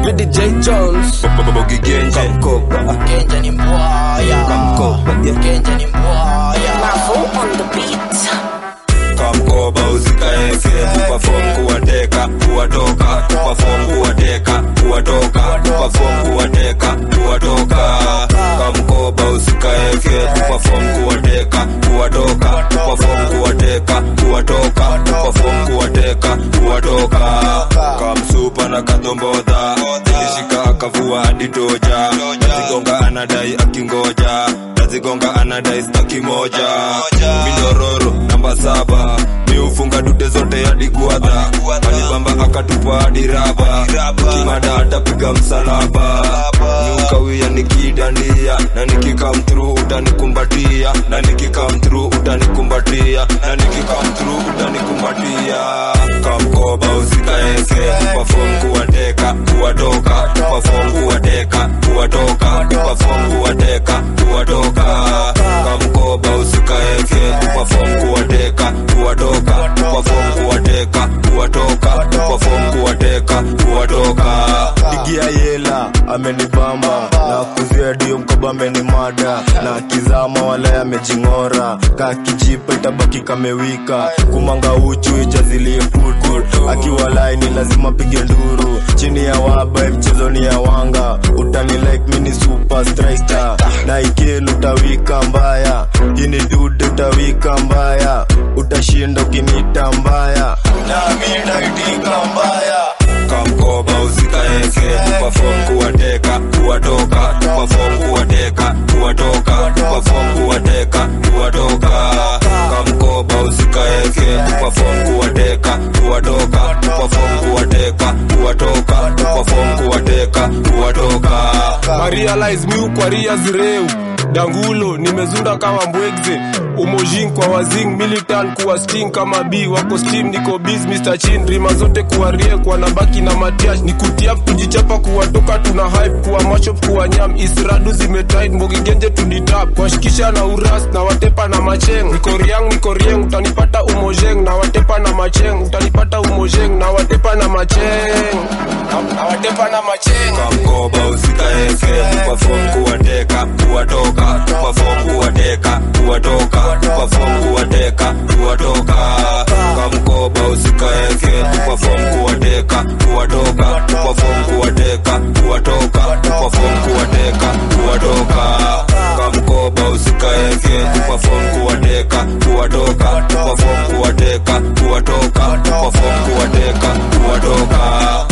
Midi J Jones Bogi Genje Kamkoba Genja ni mbwaya Kamkoba yeah. Genja ni mbwaya Mavo on the beat. kamkoba usikaeke kuperform kuwateka kuwatoka kuperform kuwateka kuwatoka kuperform kuwateka kuwatoka kamkoba usikaeke kuperform kuwateka kuwatoka kuperform kuwateka kuwatoka kuperform kuwateka kuwatoka kamsupa na kadombodha ilishika akavua hadi toja nazigonga anadai akingoja nazigonga anadai staki moja mindororo namba saba miufunga dude zote hadi guadha alibamba akatupa hadi raba kimada atapiga msalaba niukawia nikidandia na nikikamtru utanikumbatia na nikikamtru utanikumbatia na nikikamtru utanikumbatia kamkoba usikaeke perform kuwateka kuwatoka perform kuwateka kuwatoka perform kuwateka kuwatoka kamkoba usikaeke perform kuwateka kuwatoka perform kuwateka kuwatoka perform kuwateka kuwatoka digia yela amenibamba na kuzia dio mkoba amenimada na kizama wala amejing'ora kakijipa itabaki kamewika kumanga uchu ijazilie putu akiwa laini lazima pige nduru chini ya waba mchezoni ya wanga utani like mini super striker na ikelu utawika mbaya ini dude utawika mbaya utashinda ukinita mbaya nami naitika mbaya kamkoba usikaeke perform kuwateka kuwatoka perform kuwateka kuwatoka perform kuwateka kuwatoka kamkoba usikaeke perform kuwateka kuwatoka perform kuwateka kuwatoka perform kuwateka kuwatoka Marialize miu kwa ria zireu dangulo nimezunda kama mbwegze umojin kwa wazing militan kuwa sting kama b wako steam niko biz Mr. Chin rima zote kuwa rie kwa nabaki na matiash ni kutiap tujichapa kuwatoka tuna hype kuwa machop kuwa nyam isradu zimetit mbogigenje tuditap kuwashikisha na uras na watepa na macheng niko riang niko rieng utanipata umojeng na watepa na macheng utanipata umojeng na watepa na macheng na- na watepa na macheng kamkoba usikaeke perform kuwateka kuwatoka perform kuwateka kuwatoka perform kuwateka kuwatoka kamkoba usikaeke perform kuwateka kuwatoka perform kuwateka kuwatoka perform kuwateka kuwatoka kamkoba usikaeke perform kuwateka kuwatoka perform kuwateka kuwatoka perform kuwateka kuwatoka